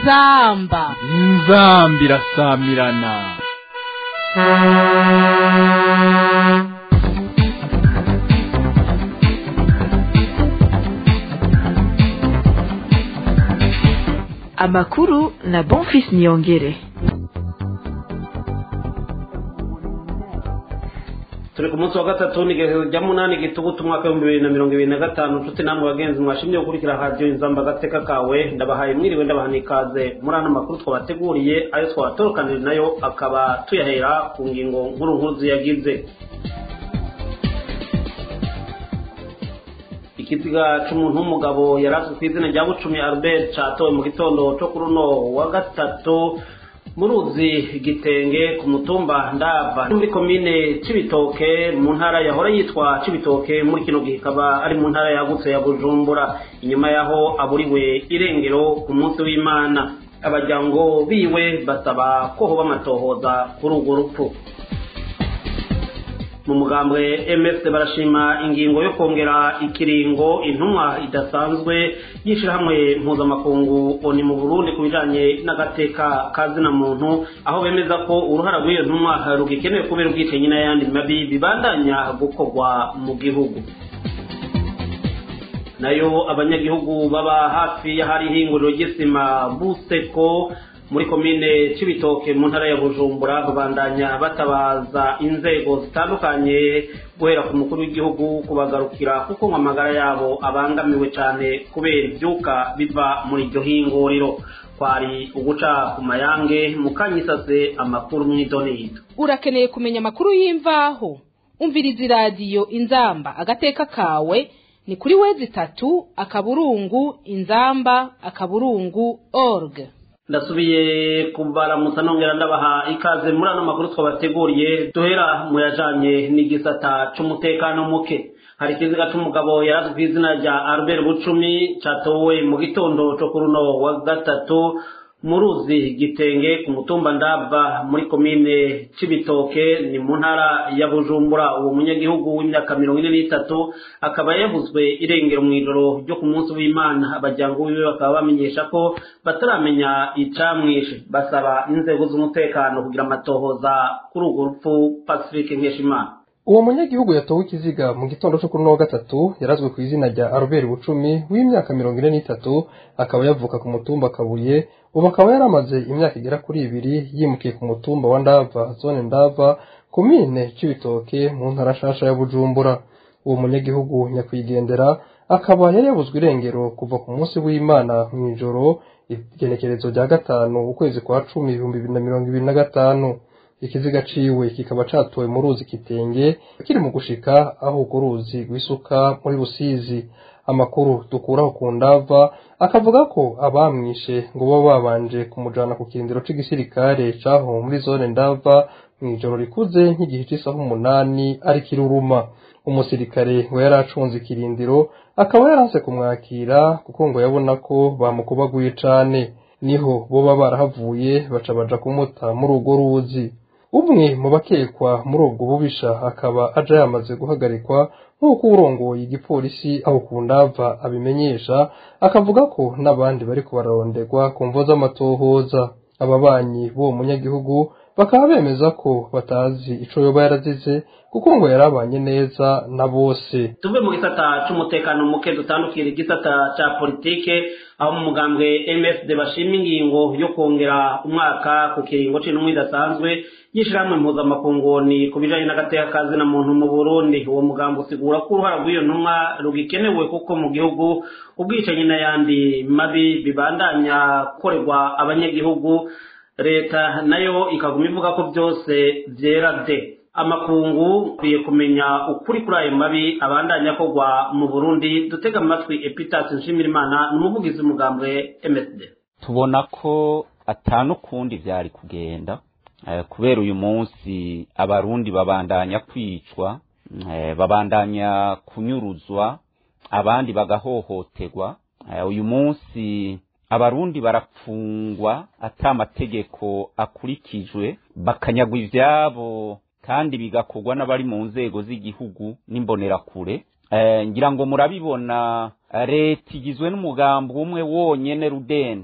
inzamba inzamba irasamirana amakuru na bonfis niyongere turi ku munsi wa gatatu n'igihe rya munani gitugutu umwaka w'ibihumbi bibiri na mirongo ibiri na gatanu nshuti namwe bagenzi mwashimye gukurikira radiyo inzamba agateka kawe ndabahaye mwiriwe ndabaha n'ikaze muri ano makuru twabateguriye ayo twabatorukanije nayo akaba tuyahera ku ngingo nkuru nkuru ziyagize ikiziga c'umuntu w'umugabo yarazwi ku izina rya bucumi albert catowe mu gitondo co kuri uno wa gatatu mu ruzi gitenge ku mutumba ndava muri komine cibitoke mu ntara yahora yitwa cibitoke muri kino gihe ikaba ari mu ntara yagutse ya bujumbura inyuma yaho aburiwe irengero ku munsi w'imana abajyango biwe basaba ko hoba amatohoza kuri urwo rupfu mu mugambwe mfc barashima ingingo yo kongera ikiringo intumwa idasanzwe y'ishyirahamwe mpuzamakungu oni mu burundi ku bijanye n'agateka kazina muntu aho bemeza ko uruhara rw'iyo ntumwa rugikenewe kubera ubwicanyi n'ayandi mabi bibandanya gukorwa mu gihugu nayo abanyagihugu baba hafi y'ahari ihinguriro ry'isima buseko muri komine cibitoke mu ntara ya bujumbura babandanya batabaza inzego zitandukanye guhera ku mukuru w'igihugu kubagarukira kuko ngo amagara yabo abangamiwe cyane kubera ibyuka biva muri iryo hinguriro kwari uguca ku mayange mukanyisase amakuru mw'idonido urakeneye kumenya amakuru y'imvaho umviriza iradiyo inzamba agateka kawe ni kuri wezi itatu akaburungu inzamba akaburungu org ndasubiye kubaramutsa nongera ndabaha ikaze muri ano makuru twabateguriye duhera mu yajanye n'igisata c'umutekano muke hari ikiziga c'umugabo yarazwi ku izina rya albert bucumi catowe mu gitondo co kuri uno wa gatatu mu ruzi gitenge ku mutumba ndava muri komine cibitoke ni mu ntara ya bujumbura uwo munyagihugu w'imyaka mirongo ine n'itatu akaba yavuzwe irengero mu ijoro ryo ku munsi w'imana abajyango biwe bakaba bamenyesha ko bataramenya icamwishe basaba inzego z'umutekano kugira amatohoza kuri urwo rupfu pacifique nkeshimana uwo munyagihugu yatowe ikiziga mu gitondo cyo kuri uno wa gatatu yarazwe ku izina rya Albert Bucumi w'imyaka mirongo ine n'itatu akaba yavuka ku mutumba Kabuye ubu akaba yaramaze imyaka igera kuri ibiri yimukiye ku mutumba wa Ndava zone Ndava komine Cibitoke mu ntara shasha ya Bujumbura uwo munyagihugu nyakwigendera akaba yari yabuzwe irengero kuva ku munsi w'Imana mu ijoro igenekerezo rya gatanu ukwezi kwa cumi ibihumbi bibiri na mirongo ibiri na gatanu ikiziga ciwe kikaba catowe mu ruzi kitenge kiri mu gushika aho urwo ruzi rwisuka muri rusizi amakuru dukuraho ku ndava akavuga ko abamwishe ngo baba babanje kumujana ku kirindiro c'igisirikare caho muri zone ndava mw'ijoro rikuze nk'igihe c'isaha umunani ari kiruruma umusirikare ngo yari acunze ikirindiro akaba yaranse kumwakira kuko ngo yabona ko bamukubaguye cane niho boba barahavuye baca baja kumuta muri urwo ruzi umwe mu bakekwa muri ubwo bubisha akaba aja yamaze guhagarikwa nk'uko urongoye igipolisi aho ku ndava abimenyesha akavuga ko n'abandi bariko bararonderwa ku mvo z'amatohoza ababanyi b'uwo munyagihugu bakaba bemeza ko batazi ico yoba yarazize kuko ngo yarabanye neza na bose tuve mu gisata c'umutekano muke dutandukira igisata ca politike aho mu mugambwe mfd bashima ingingo yo kongera umwaka ku kiringo c'intumwa idasanzwe y'ishirahamwe mpuzamakunguni ku bijanye n'agateka kazina muntu mu burundi uwo mugambi usigura ko uruhara rw'iyo ntumwa rugikenewe kuko mu gihugu ubwicanyi n'ayandi mabi bibandanya gukorerwa abanyagihugu leta nayo ikaguma ivuga ko byose vyera de amakungu akwiye kumenya ukuri kuri ayo mabi abandanya akorwa mu burundi dutega amatwi epitasi nshimirimana ni umuvugizi w'umugambwe msd tubona ko atanukundi vyari kugenda kubera uyu munsi abarundi babandanya kwicwa babandanya kunyuruzwa abandi bagahohoterwa uyu munsi abarundi barapfungwa ata amategeko akurikijwe bakanyagwa ivyabo kandi bigakorwa n'abari mu nzego z'igihugu n'imbonerakure ngira ngo murabibona leta igizwe n'umugambi umwe wonyene rudende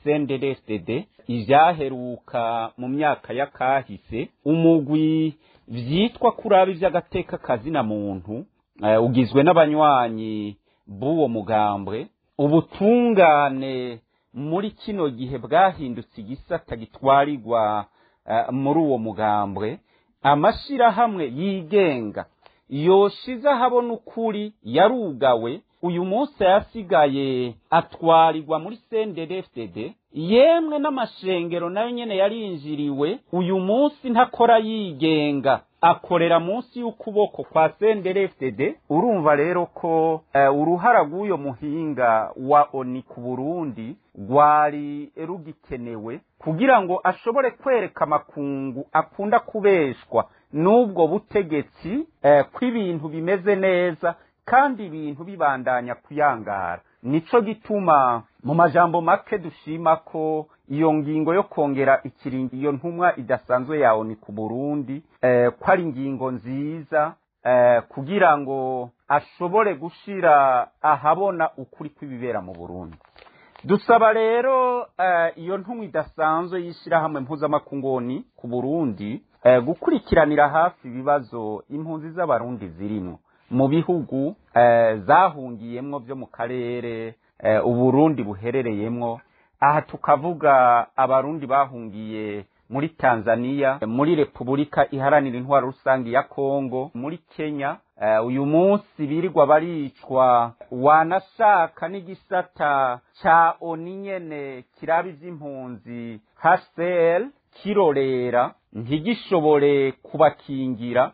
CNDD-FDD ivyaheruka mu myaka yakahise umugwi vyitwa kuraba ivy'agateka kazina muntu uh, ugizwe n'abanywanyi b'uwo mugambwe ubutungane muri kino gihe bwahindutse igisata gitwarirwa uh, muri uwo mugambwe amashirahamwe yigenga yoshize ahabona ukuri yarugawe uyu munsi yasigaye atwarirwa muri CNDD-FDD yemwe n'amashengero nayo nyene yarinjiriwe uyu munsi ntakora yigenga akorera munsi y'ukuboko kwa CNDD-FDD urumva rero ko uh, uruhara rw'uyo muhinga wa ONI ku Burundi rwari rugikenewe kugira ngo ashobore kwereka amakungu akunda kubeshwa n'ubwo butegetsi eh, kw'ibintu bimeze neza kandi ibintu bibandanya kuyangara nico gituma mu majambo make dushima ko iyo ngingo yo kongera ikiringi iyo ntumwa idasanzwe yawe ni ku Burundi eh, ko ari ingingo nziza eh, kugira ngo ashobore gushira ahabona ukuri kw'ibibera mu Burundi dusaba rero uh, iyo ntumwa idasanzwe y'ishyirahamwe mpuzamakungoni ku burundi uh, gukurikiranira hafi ibibazo impunzi z'abarundi zirimo mu bihugu uh, zahungiyemwo byo mu karere uh, uburundi buherereyemwo aha tukavuga abarundi bahungiye muri tanzania muri repubulika iharanira intwaro rusange ya kongo muri kenya uh, uyu munsi birirwa baricwa wanashaka n'igisata ca oni nyene kiraba ivy'impunzi hcr kirorera ntigishobore kubakingira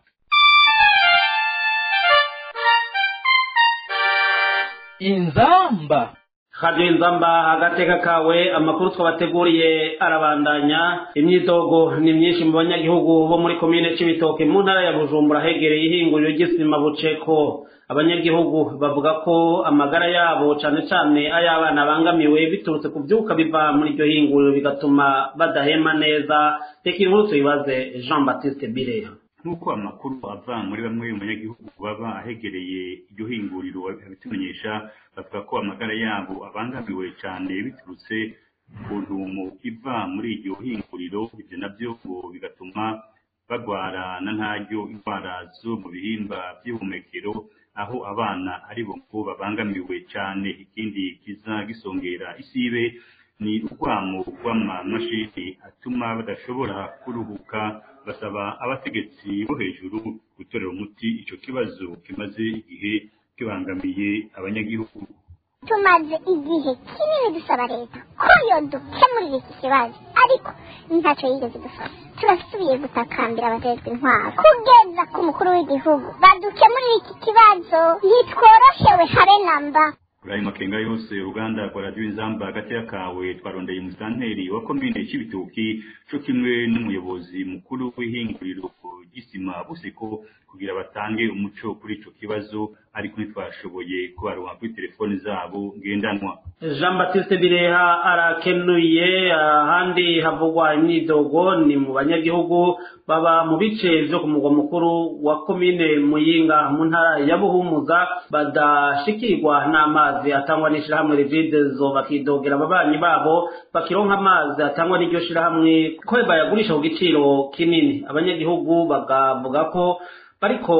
inzamba Radio Inzamba agateka kawe amakuru twabateguriye arabandanya imyidogo ni myinshi mu banyagihugu bo muri komine c'ibitoke mu ntara ya Bujumbura hegereye ihinguriro ry'isima buceko abanyagihugu bavuga ko amagara yabo cane cane ay'abana bangamiwe biturutse ku vyuka biva muri iryo hinguriro bigatuma badahema neza reka inkuru tuyibaze Jean Baptiste Bireha nk'uko amakuru ava muri bamwe mu banyagihugu baba ahegereye iryo hinguriro babitumenyesha bavuga ko amagara yabo abangamiwe cyane biturutse ku ntumo iva muri iryo hinguriro ibyo nabyo ngo bigatuma bagwara na ntaryo indwara zo mu bihimba by'ubuhumekero aho abana ari bo ngo babangamiwe cyane ikindi kiza gisongera isibe ni urwamo rw'amamashini atuma badashobora kuruhuka basaba abategetsi bo hejuru gutorera umuti icyo kibazo kimaze igihe kibangamiye abanyagihugu tumaze igihe kinini dusaba leta ko yodukemurira iki kibazo ariko ntacyo yigeze dufasha turasubiye gutakambira abajejwe intwaro kugeza ku mukuru w'igihugu badukemurira iki kibazo ntitworoshewe habe namba kuri ayo makenga yose uruganda rwa radiyo inzamba hagati kawe twarondeye umusanteri wa komine cy'ibitoki cyo kimwe n'umuyobozi mukuru w'ihinguriro ry'isima buseko kugira batange umuco kuri ico kibazo ariko ntitwashoboye kubaronka kuri telefoni zabo ngendanwa Jean Baptiste Bireha arakenuye ahandi havugwa imyidogo ni mu banyagihugu baba mu bice vyo ku mugwa mukuru wa komine Muyinga mu ntara ya Buhumuza badashikirwa n'amazi atangwa n'ishirahamwe Revidezo bakidogera ababanyi babo bakironka amazi atangwa n'iryo shirahamwe ko bayagurisha ku giciro kinini abanyagihugu bagavuga ko bariko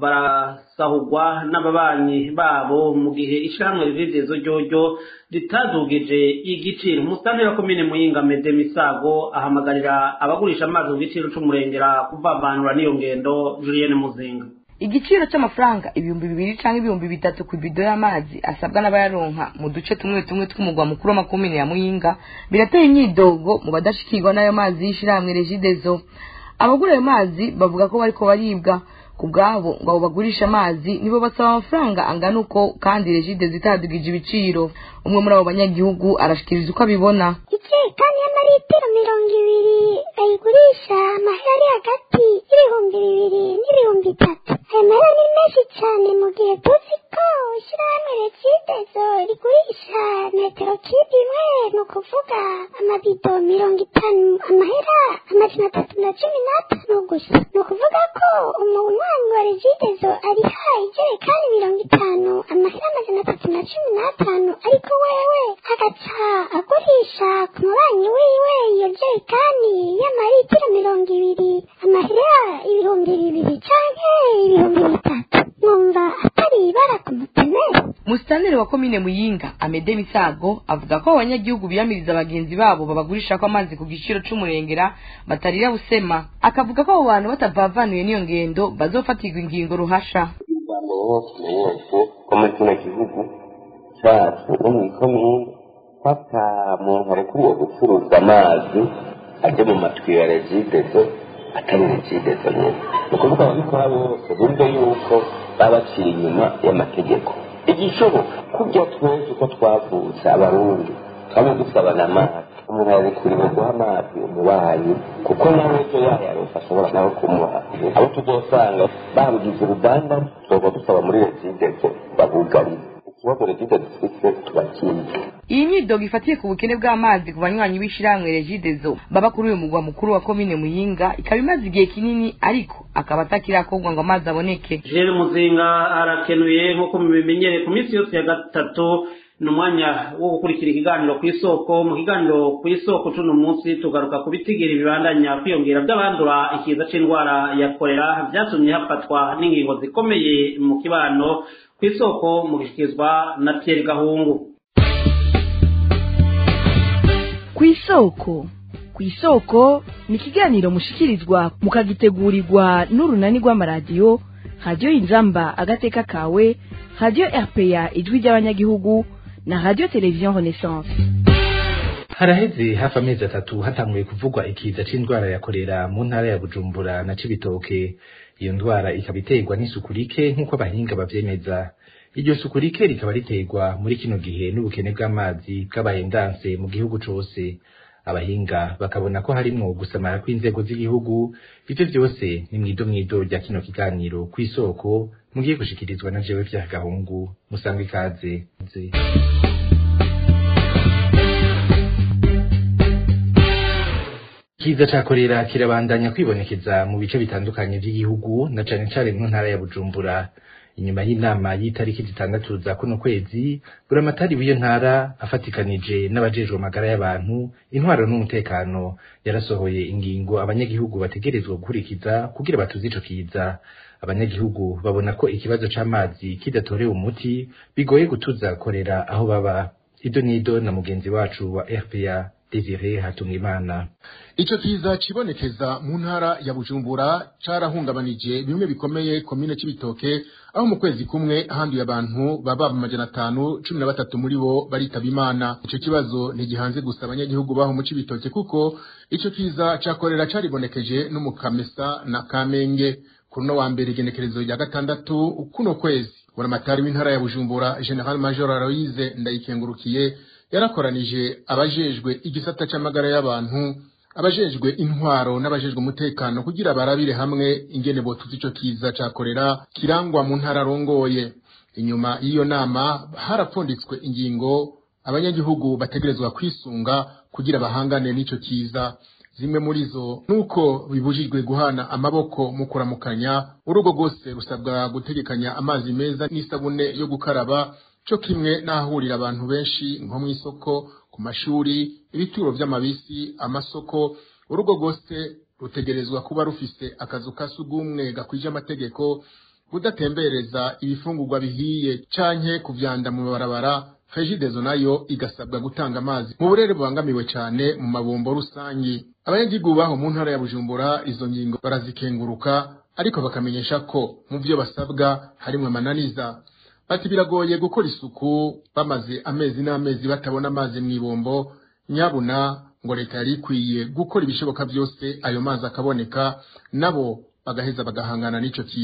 barasahurwa n'ababanyi babo mu gihe ishirahamwe Revidezo ryoryo ritadugije igiciro umusitani wa komine Muyinga Mede Misago ahamagarira abagurisha amazi ku giciro c'umurengera kuvavanura n'iyo ngendo Julienne Muzinga igiciro cy'amafaranga ibihumbi bibiri cyangwa ibihumbi bitatu ku ibido y'amazi asabwa n'abayaronka mu duce tumwe tumwe tw'umugwa mukuru w'amakomine ya muyinga birateye imyidogo mu badashikirwa n'ayo mazi y'ishyirahamwe regidezo abagura ayo mazi bavuga ko bariko baribwa ku bwabo ngo abo bagurisha amazi nibo basaba amafaranga angana uko kandi regidezo itadugije ibiciro umwe muri abo banyagihugu arashikiriza uko abibona ijerekani y'amaritiro mirongo ibiri bayigurisha amahera ari hagati y'ibihumbi bibiri n'ibihumbi bitatu ayo mahera ni menshi menshi cyane mu gihe tuzi ko ishyirahamwe rekidezo rigurisha metero kibi imwe ni ukuvuga amabido mirongo itanu amahera amajana atatu na cumi n'atanu gusa ni ukuvuga ko umunywanyi wa rekidezo ariha ijerekani mirongo itanu amahera amajana atatu na cumi n'atanu ariko wewe agaca agurisha ku mubanyi wiwe iyo jerekani y'amaritiro mirongo ibiri amahera ibihumbi bibiri canke ibihumbi bitatu numva atari ibara ku mutemere musitanire wa komine muyinga amede misago avuga ko abanyagihugu biyamiriza bagenzi babo babagurisha ko amazi ku giciro c'umurengera batarira busema akavuga ko abo bantu batavavanuye n'iyo ngendo bazofatirwa ingingo ruhasha ijambo bose mwese ko muri kino gihugu cyacu no mu ikomine fata muntu arekuriwe gucuruza amazi ajya mu matwi ya regidezo atari regidezo nyine ni ukuvuga ababikora bose bumve yuko baba bacira inyuma y'amategeko igishoboka kurya twese uko twavutse abarundi twaba dusabana amazi umuntu yarekuriwe guha amazi umubanyi kuko nawe ejo yayaronse ashobora nawe kumuha abo tuzosanga babugize uruganda tuzoba dusaba muri regidezo babugarize ikibazo regidezo dufite tubakinze iyi myidogo ifatiye ku bukene bw'amazi ku banywanyi b'ishirahamwe regidezo baba kuri uyu mugwa mukuru wa komine muyinga ikaba imaze igihe kinini ariko akaba atakirakorwa ngo amazi aboneke jere muzinga arakenuye nk'uko mubimenyereye ku minsi yose ya gatatu ni umwanya wo gukurikira ikiganiro ku isoko mu kiganiro ku isoko cuno munsi tugaruka ku bitigiri bibandanya kwiyongera by'abandura ikiza c'indwara ya korera byatumye hafatwa n'ingingo zikomeye mu kibano ku isoko mu gishyikirizwa na Pierre Gahungu ku isoko ku isoko ni ikiganiro mushikirizwa mukagitegurirwa n'urunani rw'amaradiyo radiyo inzamba agateka kawe radiyo rpa ijwi ry'abanyagihugu na radiyo televiziyo renaissance haraheze hafi amezi atatu hatanguye kuvugwa ikiza c'indwara ya korera mu ntara ya bujumbura na cibitoke iyo ndwara ikaba iterwa n'isuku rike nk'uko abahinga bavyemeza iryo suku rike rikaba riterwa muri kino gihe n'ubukene bw'amazi bw'abaye ndanse mu gihugu cose abahinga bakabona ko harimwo gusamara kw'inzego z'igihugu ivyo vyose ni mwido mwido rya kino kiganiro kw'isoko mugiye gushikirizwa na jewe vya gahungu musanga ikaze Kiza ca korera kirabandanya kwibonekeza mu bice bitandukanye vy'igihugu na cane cane mu ntara ya Bujumbura inyuma y'inama y'itariki zitandatu za kuno kwezi buramatari w'iyo ntara afatikanije n'abajejwe amagara y'abantu intwaro n'umutekano yarasohoye ingingo abanyagihugu bategerezwa gukurikiza kugira batuze ico kiza abanyagihugu babona ko ikibazo c'amazi kidatorewe umuti bigoye gutuza korera aho baba ido nido na mugenzi wacu wa RPA Desire Hatungimana Ico kiza cibonekeza mu ntara ya Bujumbura carahungabanije bimwe bikomeye komine c'ibitoke aho mu kwezi kumwe handuye abantu baba amajana atanu cumi na batatu muri bo baritaba imana ico kibazo ntigihanze gusa abanyagihugu baho mu c'ibitoke kuko ico kiza cakorera caribonekeje no mu Kamesa na Kamenge kuno wa mbere igenekerezo rya gatandatu kuno kwezi buramatari w'intara ya Bujumbura General Major Aloise Ndayikengurukiye yarakoranije abajejwe igisata c'amagara y'abantu abajejwe intwaro n'abajejwe umutekano kugira barabire hamwe ingene botuza ico kiza ca korera kirangwa mu ntara rongoye inyuma y'iyo nama harapfunditswe ingingo abanyagihugu bategerezwa kwisunga kugira bahangane n'ico kiza zimwe muri zo nuko bibujijwe guhana amaboko mu kuramukanya urugo rwose rusabwa gutegekanya amazi meza n'isabune yo gukaraba co kimwe n'ahahurira abantu benshi nko mw'isoko ku mashuri ibituro vy'amabisi amasoko urugo rwose rutegerezwa kuba rufise akazu ka sugumwe gakwije amategeko kudatembereza ibifungurwa bihiye canke kuvyanda mu mabarabara fejidezo nayo igasabwa gutanga amazi mu burere bubangamiwe cane mu mabombo rusangi abanyagihugu baho mu ntara ya bujumbura izo ngingo barazikenguruka ariko bakamenyesha ko mu vyo basabwa harimwo amananiza bati biragoye gukora isuku bamaze amezi n'amezi batabona amazi mw'ibombo nyabuna ngo leta yari ikwiye gukora ibishoboka byose ayo mazi akaboneka nabo bagaheza bagahangana n'ico kizo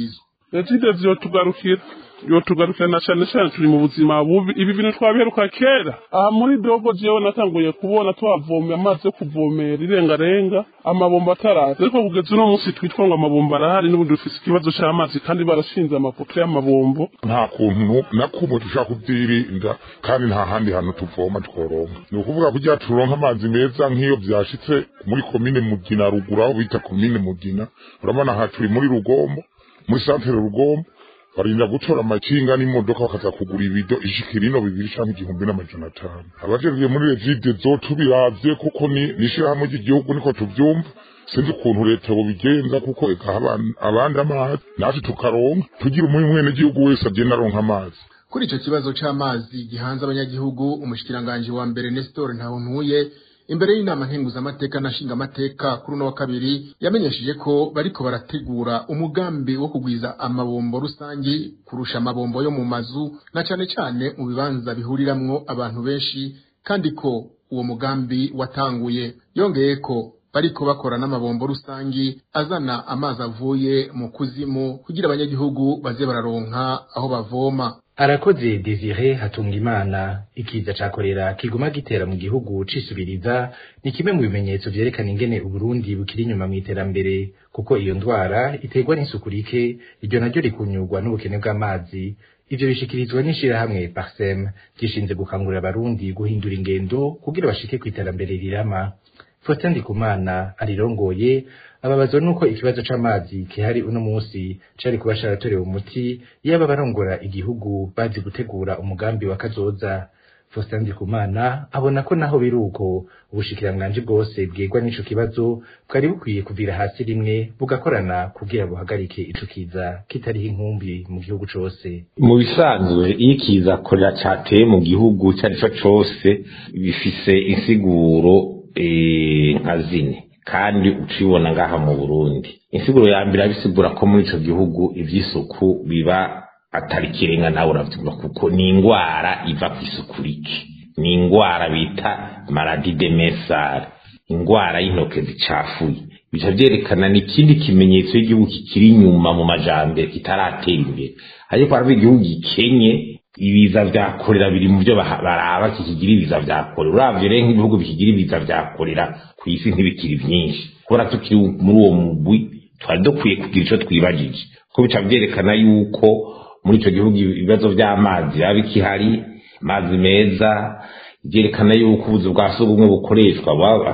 regidezi yotugarukira yotugarukira na cyane cyane turi mu buzima bubi ibi bintu twabiheruka kera aha muri dogo jewe natanguye kubona twavomye amazi yo kuvomera irengarenga amabomba ataraza ariko kugeza uno munsi twitwa ngo amabomba arahari n'ubundi dufise ikibazo c'amazi kandi barashinze amapoto y'amabombo nta kuntu na kumwe dushaka kubyirinda kandi nta handi hantu tuvoma tworonka ni ukuvuga kugira turonka amazi meza nk'iyo byashitse muri komine mugina ruguru aho bita komine mugina urabona aha turi muri rugombo muri santere rugombo barinda gutora amakinga n'imodoka bakaza kugura ibido ishikira ino bibiri canke igihumbi n'amajana atanu abajejwe muri regide zo tubiravye kuko ni n'ishirahamwe ry'igihugu niko tuvyumva sinzi ukuntu leta bobigenza kuko ikaha abandi amazi natwe tukaronka tugira umwe mwene gihugu wese agenda aronka amazi kuri ico kibazo c'amazi gihanze abanyagihugu umushikiranganji wa mbere Nestor Ntawontuye imbere y'inama nkenguzamateka na nshingamateka kuri uno wa kabiri yamenyesheje ko bariko barategura umugambi wo kugwiza amabombo rusangi kurusha amabombo yo mu mazu na cane cane mu bibanza bihuriramwo abantu benshi kandi ko uwo mugambi watanguye yongeye ko bariko bakora n'amabombo rusangi azana amazi avuye mu kuzimu kugira abanyagihugu baze bararonka aho bavoma arakoze desire hatungimana ikiza ca korera kiguma gitera mu gihugu cisubiriza ni kimwe mu bimenyetso vyerekana ingene uburundi bukiri inyuma mw'iterambere kuko iyo ndwara iterwa n'isuku rike iryo naryo rikunyurwa n'ubukene bw'amazi ivyo bishikirizwa n'ishirahamwe parsem gishinze gukangurira abarundi guhindura ingendo kugira bashike kw'iterambere rirama Faustin Ndikumana arirongoye ababazwa nuko ikibazo c'amazi kihari uno musi cari kuba caratorewe umuti yaba barongora igihugu bazi gutegura umugambi wa kazoza Faustin Ndikumana abona ko naho biruko ubushikiranganji bwose bwegwa n'ico kibazo bwari bukwiye kuvira hasi rimwe bugakorana kugira buhagarike ico kiza kitariho inkumbi mu gihugu cose mu bisanzwe iyo ikiza korera cateye mu gihugu cari co cose bifise insiguro nka zine kandi ucibona ngaha mu Burundi insiguro ya mbere abisigura ko muri ico gihugu ivy'isuku biba atari kirenga nawe uravyumva kuko ni ingwara iva ku isuku rike ni ingwara bita maladi de mesare ingwara y'intoke zicafuye bica vyerekana ni ikindi kimenyetso y'igihugu kikiri inyuma mu majambere kitaratera imbere ariko harava igihugu gikenye ibiza vya korera biri mu byo baraba kikigira ibiza vya korera uravye rero nk'ibihugu bikigira ibiza vya korera ku isi ntibikiri vyinshi kubera tukiri muri uwo mugwi twari dukwiye kugira ico twibajije ko bica vyerekana yuko muri ico gihugu ibibazo vy'amazi biba bikihari amazi meza vyerekana yuko ubuzu bwa sugumwe bukoreshwa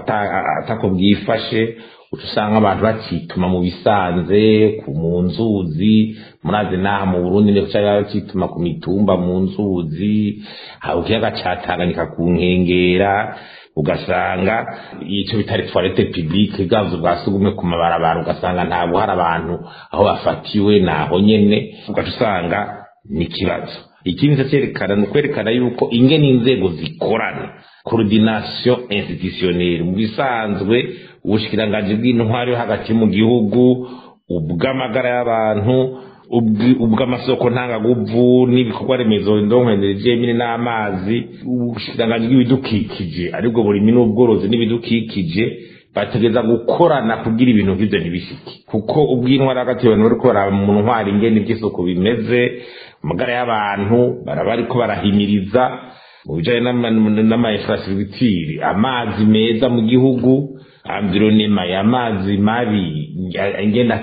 atako bwifashe uca usanga abantu bacituma mu bisanze ku mu nzuzi murazi naha mu burundi ndetse bacituma ku mitumba mu nzuzi haba ikiyaga ca tanganyika ku nkengera ugasanga ico bitari toilette publique bwavuze bwa sugumwe ku mabarabara ugasanga ntabwo hari abantu aho bafatiwe naho nyene ugaca usanga ni ikibazo ikindi cyerekana ni ukwerekana yuko ingene inzego zikorana coordination institutionnelle mu bisanzwe ubushikiranganji bw'intwari yo hagati mu gihugu ubw'amagara y'abantu ubw'amasoko ntangaguvu n'ibikorwa remezo ndonkeneje mine n'amazi ubushikiranganji bw'ibidukikije aribwo burimi n'ubworozi n'ibidukikije bategeza gukorana kugira ibintu nk'ivyo ntibishike kuko ubw'intwari hagati abantu bariko baraba mu ntwari ingene ivy'isuku bimeze amagara y'abantu baraba bariko barahimiriza mu bijanye n'amainfrastructure amazi meza mu gihugu environnement y'amazi mabi ingene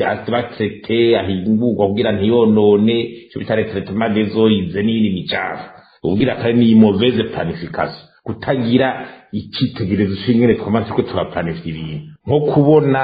batete ahingurwa kugira ntiyonone ico bita retraitement des eaux ize n'iyindi micafu ubwira kare ni mauvaise planification kutagira icyitegererezo cy'ingene twamaze ko turaplanifya ibintu nko kubona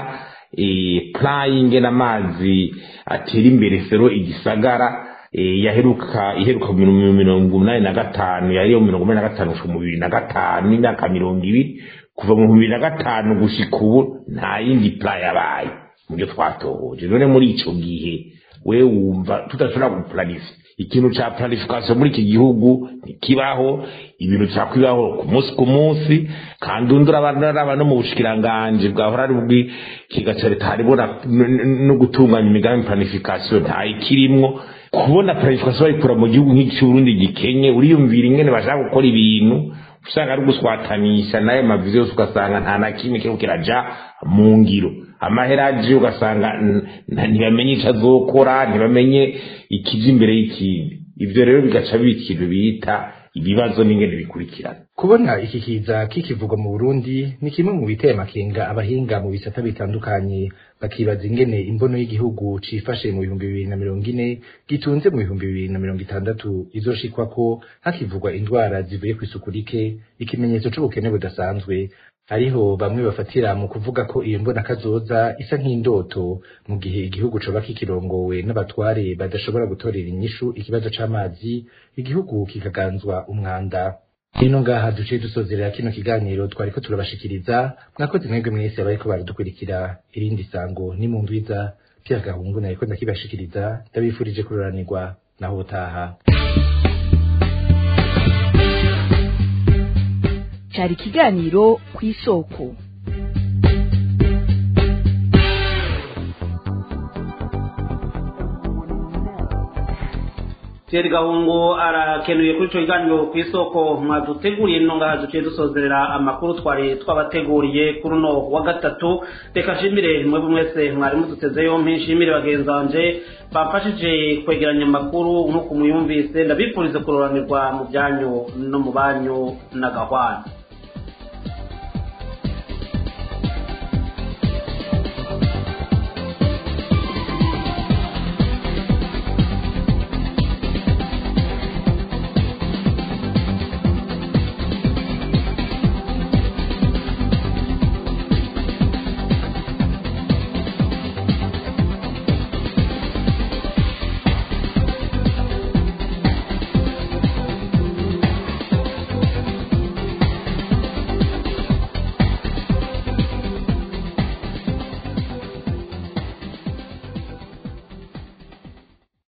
plan y'ingene amazi atera imbere sero igisagara yaheruka iheruka mu mirongo umunani na gatanu yariyo mirongo umunani na gatanu gushika mu bibiri na gatanu imyaka mirongo ibiri kuva mu bibiri na gatanu gushika ubu nta yindi plan yabaye mubyo twatohoje none muri ico gihe we wumva tudashobora guplanifya ikintu ca planification muri iki gihugu ntikibaho ibintu cakwibaho ku munsi ku munsi kandi undura abantu no mu bushikiranganje bwahora ari bw'ikiga ca leta harimo no gutunganya imigambi planification nta ikirimwo kubona planification bayikura mu gihugu nk'icy'uburundi gikenye uriyumvira ingene bashaka gukora ibintu usanga ari guswatanisha nayo mavizi yose ugasanga nta na kimwe kiriko kiraja mu ngiro amahera aje ugasanga ntibamenye icyo azokora ntibamenye ikije imbere y'ikindi ibyo rero bigaca biba ikintu bita ibibazo n'ingene bikurikirana kubona iki kiza kikivugwa mu Burundi ni kimwe mu biteye amakenga abahinga mu bisata bitandukanye bakibaza ingene imbono y'igihugu cifashe mu bihumbi bibiri na mirongo ine gitunze mu bihumbi bibiri na mirongo itandatu izoshikwa ko hakivugwa indwara zivuye ku isuku rike ikimenyetso c'ubukene budasanzwe hariho bamwe bafatira mu kuvuga ko iyo mbona kazoza isa nk'indoto mu gihe igihugu coba kikirongowe n'abatware badashobora gutorera inyishu ikibazo c'amazi igihugu kikaganzwa umwanda Hino ngaha duciye dusozerera kino kiganiro twariko turabashikiriza mwakoze mwebwe mwese abariko baradukurikira irindi sango ni mu ndwiza Pierre Gahungu nariko ndakibashikiriza ndabifurije kuroranirwa naho utaha cyari ikiganiro ku isoko Thierry Gahungu arakenuye kuri ico kiganiro ku isoko mwaduteguriye nino ngaha duciye dusozerera amakuru twari twabateguriye kuri uno wa gatatu reka nshimire mwebwe mwese mwari muduteze yompi nshimire bagenzi banje bafashije kwegeranya amakuru nk'uko muyumvise ndabifurize kuroranirwa mu byanyu no mu banyu na gahwana